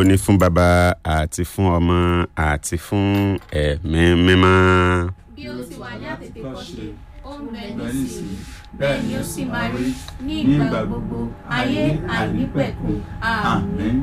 ní fún baba àti fún ọmọ àti fún ẹ̀mí mímọ́. bí ó ti wà ní àtètèkọ́ṣe ó ń bẹ nísìnyí bẹ́ẹ̀ ni ó sì máa rí ní ìgbà gbogbo ayé àìnípẹ̀kun àmín.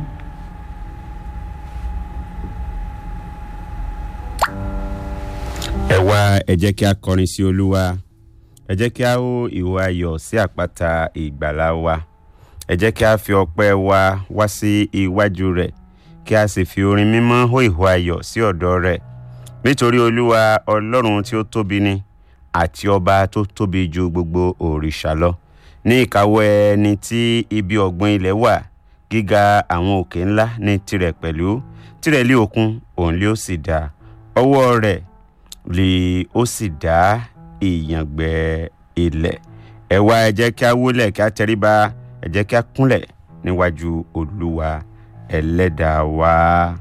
ẹ wá ẹ jẹ́ kí a kọrin sí olúwa ẹ jẹ́ kí a hó ìwà ayọ̀ sí àpáta ìgbàlá wa ẹ jẹ́ kí a fi ọpẹ́ wa wá sí iwájú rẹ̀ kí a sì fi orin mímọ́ hó ìwà ayọ̀ sí ọ̀dọ̀ rẹ̀ nítorí olúwa ọlọ́run tí ó tóbi ni àti ọba tó tóbi ju gbogbo òrìṣà lọ ní ìkáwọ́ ẹni tí ibi ọ̀gbun ilẹ̀ wà gíga àwọn òkè ńlá ní tirẹ̀ pẹ̀lú tirẹ̀ lé òkun òun lé ó sì dá ọwọ́ rẹ̀ lè ó sì dá ìyàngbẹ́ ilẹ̀ ẹ wá ẹ jẹ́ kí a wólẹ̀ kí a tẹríba ẹ jẹ́ kí a kúnlẹ̀ níwájú olúwa ẹlẹ́dàá wa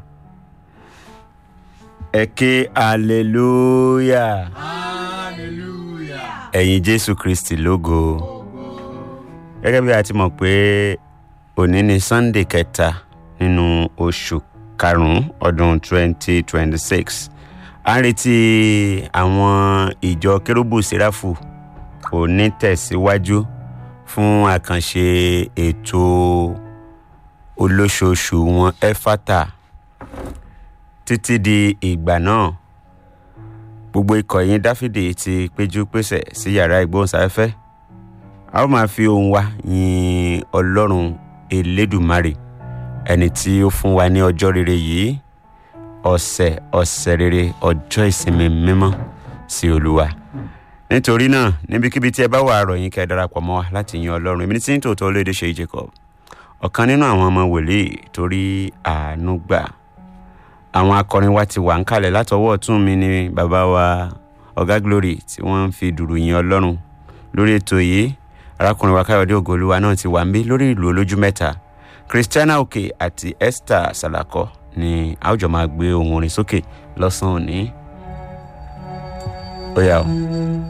ẹ ké hallelujah hallelujah. ẹ̀yin jésù kristi lógo gẹ́gẹ́ bí a ti mọ̀ pé òní ni sunday kẹta nínú oṣù karùn-ún ọdún 2026 a ń retí àwọn ìjọ kérúbù sẹ́ráfù òní tẹ̀síwájú fún àkànṣe ètò olóṣooṣù wọn ẹfátà títí di ìgbà náà gbogbo ikọ̀ yín dáfídì ti péjú pésẹ̀ sí yàrá ìgbóhùnsáfẹ́fẹ́ a ó máa fi ohùn wa yin ọlọ́run elédùmarè ẹni tí ó fún wa ní ọjọ́ rere yìí ọ̀sẹ̀ ọ̀sẹ̀ rere ọjọ́ ìsinmi mímọ́ sí olúwa nítorí náà níbikíbi tí ẹ bá wà rọ̀ yín kẹ́ ẹ darapọ̀ mọ́ wa láti yin ọlọ́run èmi ní tí ń tòótọ́ olóde ṣe jacob ọ̀kan nínú àwọn ọmọ wòlíì torí àánú gbà àwọn akọrin wa ti wà ń kalẹ̀ látọwọ́ ọ̀tún mi ní bàbá wa ọ̀gá glory tí wọ́n ń fi dùrù yin ọlọ́run lórí ètò yìí arákùnrin wa káyọ̀dé ògolúwa náà ti wà ń bí lórí ìlú olójú mẹ́ta christiana òkè àti esther salako ni a ó jọ máa gbé ohun orin sókè lọ́sàn-án òní. ó yá o.